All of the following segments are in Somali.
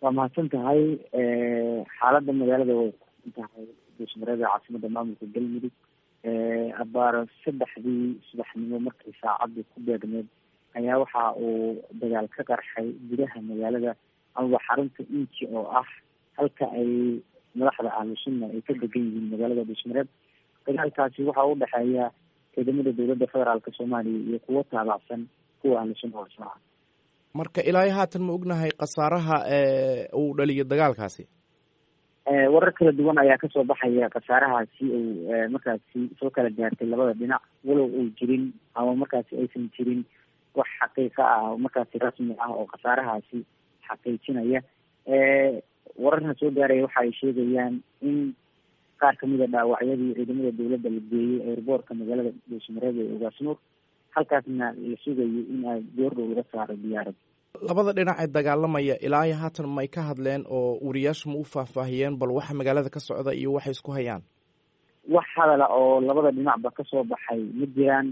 waa mahadsan tahay xaaladda magaalada way tahay duusmareeda caasimada maamulka galmudug abaar saddexdii subaxnimo markii saacadii ku beegneed ayaa waxa uu dagaal ka qarxay gudaha magaalada amaba xarunta inji oo ah halka ay madaxda ahlu sunna ay ka degan yihiin magaalada dhuusmareed dagaalkaasi waxa u dhexeeya ciidamada dowladda federaalk soomaaliya iyo kuwo taabacsan kuwa ahlu sunna walshaca marka ilaa iyo haatan ma ognahay khasaaraha uu dhaliyo dagaalkaasi warar kala duwan ayaa kasoo baxaya khasaarahaasi uu markaasi soo kala gaartay labada dhinac walow uu jirin ama markaasi aysan jirin wax xaqiiqa ah markaasi rasmi ah oo khasaarahaasi xaqiijinaya wararna soo gaaraya waxa ay sheegayaan in qaar kamid a dhaawacyadii ciidamada dowladda la geeyey airboortka magaalada dhuusmareed ee ogaasnuur halkaasna la sugayo in ay goordhow laga saaro diyaarad labada dhinac ee dagaalamaya ilaa iyo haatan may ka hadleen oo wariyaashu ma u faahfaahiyeen bal waxa magaalada ka socda iyo waxay isku hayaan wax hadala oo labada dhinacba kasoo baxay ma jiraan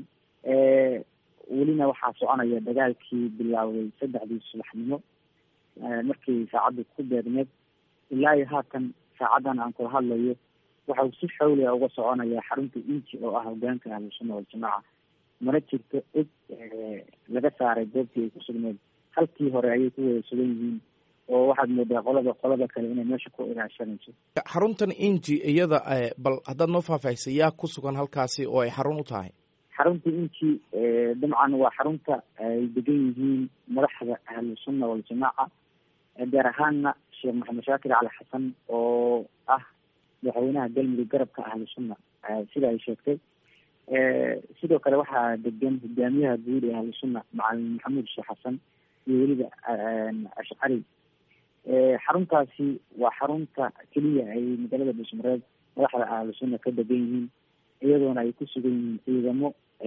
welina waxaa soconaya dagaalkii bilaawday saddexdii subaxnimo markii saacaddu ku beegneed ilaa iyo haatan saacadan aan kula hadlayo waxa uu si xawliga uga soconaya xarunta inji oo ah hogaanka ahlu sunna waljamaaca mana jirto cid laga saaray goobtii ay ku sugneed halkii hore ayay ku wada sugan yihiin oo waxaad moodaa qolada qolada kale inay meesha ku ilaashanayso xaruntan inji iyada bal haddaad noo faahfaahisa yaa ku sugan halkaasi oo ay xarun u tahay xarunta inji dabcan waa xarunta ay degan yihiin madaxda ahlu sunna waljamaaca gaar ahaanna sheekh maxamed shaakir cali xasan oo ah madaxweynaha galmudug garabka ahlu sunna sida ay sheegtay sidoo kale waxaa degan hogaamiyaha guud ee ahlu sunna macalin maxamuud sheekh xasan iyo weliba ashcari xaruntaasi waa xarunta keliya ay magaalada dhuusmareed madaxda ahlu sunna ka degan yihiin iyadoona ay ku sugan yihiin ciidamo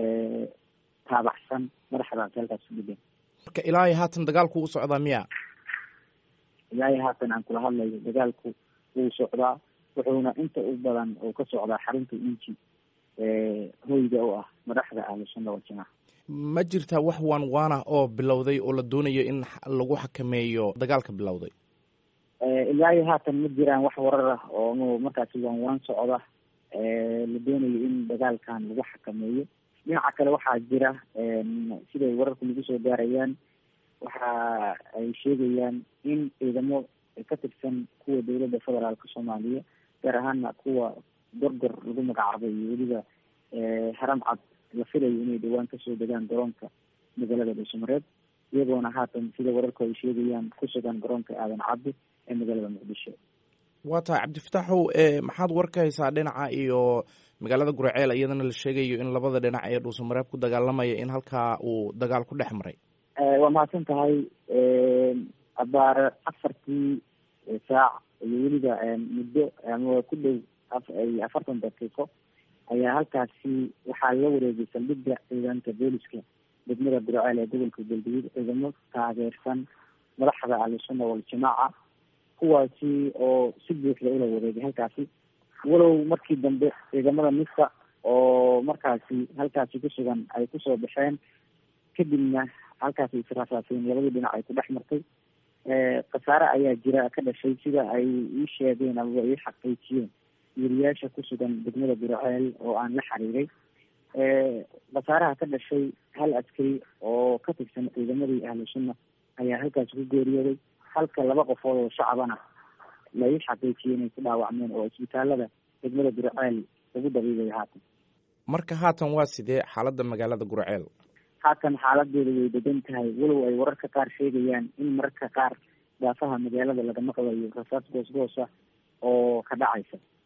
taabacsan madaxdaasi halkaas ku degan marka ilaa iyo haatan dagaalku u socdaa miya ilaa iyo haatan aan kula hadlayo dagaalku wuu socdaa wuxuuna inta u badan oo ka socdaa xarunta inji hoyga u ah madaxda ahlu sunna waljamaaca ma jirtaa wax waan waan ah oo bilowday oo la doonayo in lagu xakameeyo dagaalka bilowday ilaa iyo haatan ma jiraan wax warar ah oo markaasi waan waan socda la doonayo in dagaalkan lagu xakameeyo dhinaca kale waxaa jira siday wararku nagu soo gaarayaan waxa ay sheegayaan in ciidamo ka tirsan kuwa dowladda federaalka soomaaliya gaar ahaana kuwa gorgor lagu magacaabay iyo weliba haram cad la filayo inay dhawaan kasoo degaan garoonka magaalada dhuusamareed iyagoona haatan sida wararku ay sheegayaan ku sugan garoonka aadan cabdi ee magaalada muqdisho waa tahay cabdifataaxow maxaad war ka haysaa dhinaca iyo magaalada guraceel iyadana la sheegayo in labada dhinac ee dhuusamareeb ku dagaalamaya in halkaa uu dagaal ku dhex maray waa mahadsan tahay abaar afartii saac iyo weliba muddo ama ku dhow afartan daqiiqo ayaa halkaasi waxaa la wareegay saldhigga ciidanka booliska degmada guraceel ee gobolka galgaduud ciidamo taageersan madaxda ahlusunna waljamaaca kuwaasi oo si buuxda ula wareegay halkaasi walow markii dambe ciidamada misa oo markaasi halkaasi ku sugan ay kusoo baxeen kadibna halkaasi israasaaseen labadii dhinac ay ku dhex martay khasaare ayaa jira ka dhashay sida ay ii sheegeen amaba ii xaqiijiyeen weriyaasha ku sugan degmada guraceel oo aan la xiriiray khasaaraha ka dhashay hal askari oo ka tirsan ciidamadii ahlu sunna ayaa halkaasi ku geeriyooday halka laba qofood oo shacabana la ii xaqiijiyay inay ku dhaawacmeen oo isbitaalada degmada guraceel lagu dabiibayo haatan marka haatan waa sidee xaaladda magaalada guraceel haatan xaaladeeda way degan tahay walow ay wararka qaar sheegayaan in mararka qaar daafaha magaalada laga maqlayo rasaas goos goosa oo ka dhacaysa